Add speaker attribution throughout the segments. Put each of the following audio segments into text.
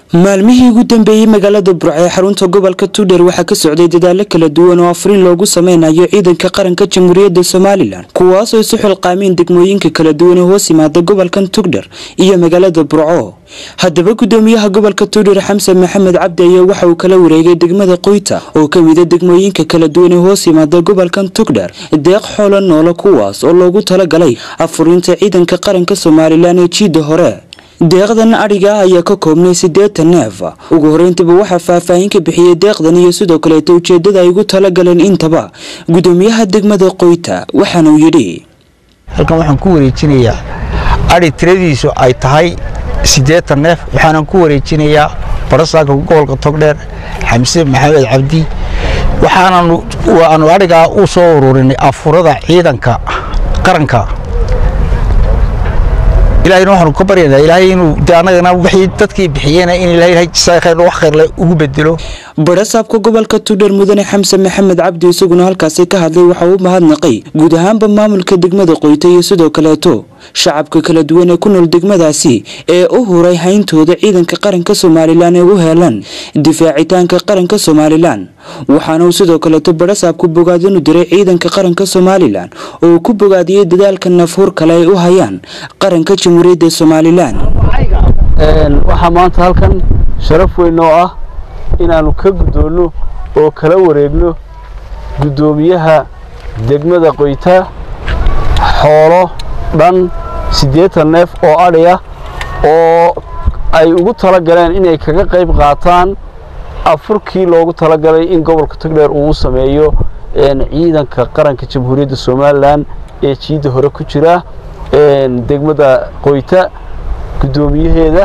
Speaker 1: maalmihii ugu dambeeyey magaalada burco ee xarunta gobolka tuudheer waxaa ka socday dadaalo kala duwan oo afriin loogu sameynayo ciidanka qaranka jamhuuriyadda somalilan kuwaasoo isu xilqaameen degmooyinka kala duwan ee hoos yimaada gobolkan tugdher iyo magaalada burco haddaba gudoomiyaha gobolka tuudheer xamsan maxamed cabdi ayaa waxa uu kala wareegay degmada qoyta oo ka mida degmooyinka kala duwan ee hoos yimaada gobolkan tugdher deeq xoolo noolo kuwaas oo loogu talagalay afurinta ciidanka qaranka somalilan ee jiidda hore deeqdan adhiga ah ayaa ka koobnay siddeetan neef ugu horreyntiba waxaa faahfaahin ka bixiyey deeqdan iyo sidoo kaleeta ujeeddada ay ugu talagaleen intaba gudoomiyaha degmada qoyta waxaana uu yidhi
Speaker 2: halkan waxaan ku wareejinayaa adhi tiradiisu ay tahay siddeetan neef waxaanan ku wareejinayaa barasaaka gobolka togdheer xamse maxamed cabdi waxaananu aanu adhigaa u soo ururinay afurada ciidanka qaranka ilaahayna waxaanu ka baryaynaa ilaahay inuu de annagana wixii dadkii bixiyeen in ilaahay jasaa khayr wax khayrle ugu bedelo
Speaker 1: barasaabka gobolka tuudheer mudane xamse maxamed cabdi isaguna halkaasi ka hadlay waxa uu mahadnaqay guud ahaanba maamulka degmada qoyta iyo sidoo kaleeto shacabka kala duwan ee ku nool degmadaasi ee u huray hayntooda ciidanka qaranka somalilan ee u heelan difaacitaanka qaranka somalilan waxaana uu sidoo kaleeto barasaabku bogaadinu diray ciidanka qaranka somalilan oo uu ku bogaadiyey dadaalka nafhuur kale ay u hayaan qaranka jamhuuriyadda somalilan
Speaker 3: waxaa maanta halkan sharaf weyn oo ah inaannu ka guddoonno oo kala wareegno guddoomiyaha degmada qoyta xoolo dhan siddeetan neef oo adhi ah oo ay ugu tala galeen inay kaga qayb qaataan afurkii loogu talagalay in gobolka togdheer uu sameeyo ciidanka qaranka jamhuuriyadda somalilan ee jiidda hore ku jira degmada qoyta guddoomiyaheeda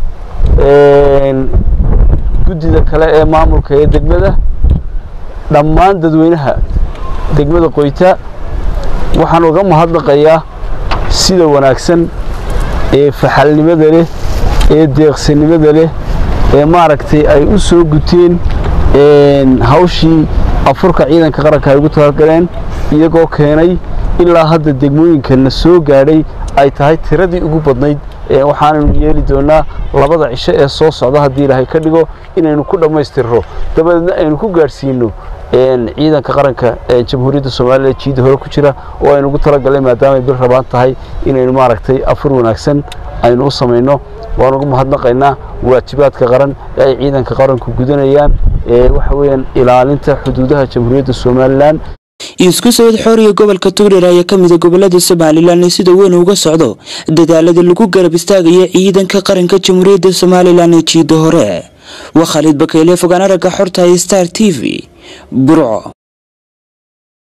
Speaker 3: guddida kale ee maamulka ee degmada dhammaan dadweynaha degmada qoyta waxaan uga mahadnaqayaa sida wanaagsan ee faxalnimada leh ee deeqsinimada leh ee maaragtay ay u soo guteen hawshii afurka ciidanka qaranka ay ugu talagaleen iyagoo keenay ilaa hadda degmooyinkana soo gaadhay ay tahay tiradii ugu badnayd waxaanaynu yeeli doonaa labada cisho ee soo socda haddii ilaahay ka dhigo inaynu ku dhammaystirro dabadeedna aynu ku gaadhsiino ciidanka qaranka ee jamhuuriyadda soomaaliya jiidda hore ku jira oo aynu ugu talagalnay maadaamay bil rabaan tahay inaynu maaragtay afur wanaagsan aynu u samayno waan ugu mahadnaqaynaa waajibaadka qaran ee ay ciidanka qaranku gudanayaan waxa weeyaan ilaalinta xuduudaha jamhuuriyadda somalilan
Speaker 1: isku sawid xooriya gobolka tugdheer ayaa ka mida gobolada somalilan ee sida weyn uga socdo dadaalada lagu garab istaagaya ciidanka qaranka jamhuuriyadda somalilan ee jiidda hore waa khaalid bakeyle fogaan aragga xorta star t v burco